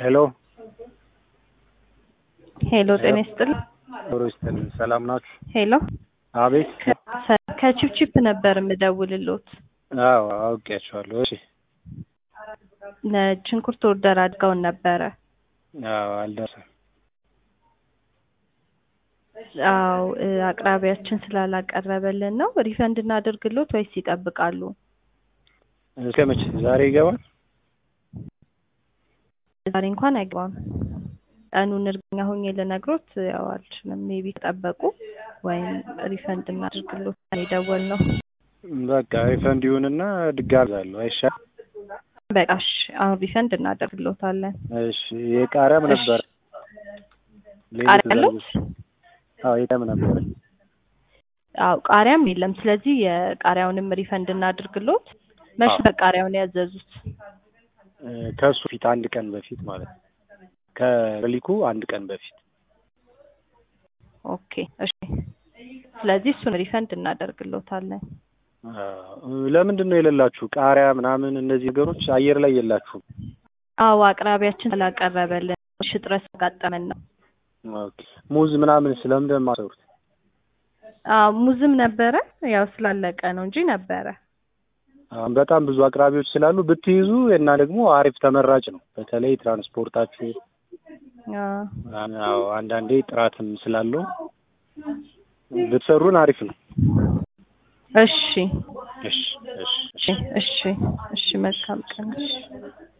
ሄሎ ሄሎ ጤና ይስጥልኝ። ዶሮ ይስጥልኝ። ሰላም ናችሁ? ሄሎ አቤት። ከቺፕቺፕ ነበር የምደውልሎት። አዎ አውቄያቸዋለሁ። እሺ። ሽንኩርት ኦርደር አድርገውን ነበረ። አዎ አልደረሰም። አዎ እ አቅራቢያችን ስላላቀረበልን ነው። ሪፈንድ እናደርግሎት ወይስ ይጠብቃሉ? እስከ መቼ? ዛሬ ይገባል? ዛሬ እንኳን አይገባም። ቀኑን እርግጠኛ ሆኜ ልነግሮት ያው አልችልም። ሜቢ ከጠበቁ ወይም ሪፈንድ እናደርግሎት የደወል ነው። በቃ ሪፈንድ ይሁንና ድጋሚ እገዛለሁ። አይሻልም? በቃ እሺ፣ አሁን ሪፈንድ እናደርግሎታለን። እሺ። የቃሪያም እሺ። ነበር። ቃሪያ አለዎት? አዎ የቃሪያም ነበር። አዎ ቃሪያም የለም። ስለዚህ የቃሪያውንም ሪፈንድ እናድርግሎት። መቼ አዎ። በቃሪያውን ያዘዙት? እ ከእሱ ፊት አንድ ቀን በፊት ማለት ነው። ከሊኩ አንድ ቀን በፊት ኦኬ እሺ። ስለዚህ እሱን ሪፈንድ እናደርግሎታለን። አዎ። ለምንድን ነው የሌላችሁ? ቃሪያ ምናምን እነዚህ ነገሮች አየር ላይ የላችሁም? አዎ አቅራቢያችን ስላቀረበልን እሺ፣ እጥረት ያጋጠመን ነው። ኦኬ። ሙዝ ምናምን ስለምንድን ነው የማሰሩት? አዎ ሙዝም ነበረ፣ ያው ስላለቀ ነው እንጂ ነበረ። አሁን በጣም ብዙ አቅራቢዎች ስላሉ ብትይዙ እና ደግሞ አሪፍ ተመራጭ ነው። በተለይ ትራንስፖርታችሁ አዎ አዎ አንዳንዴ ጥራትም ስላለው ብትሰሩን አሪፍ ነው። እሺ እሺ እሺ እሺ እሺ እሺ መልካም ቀን። እሺ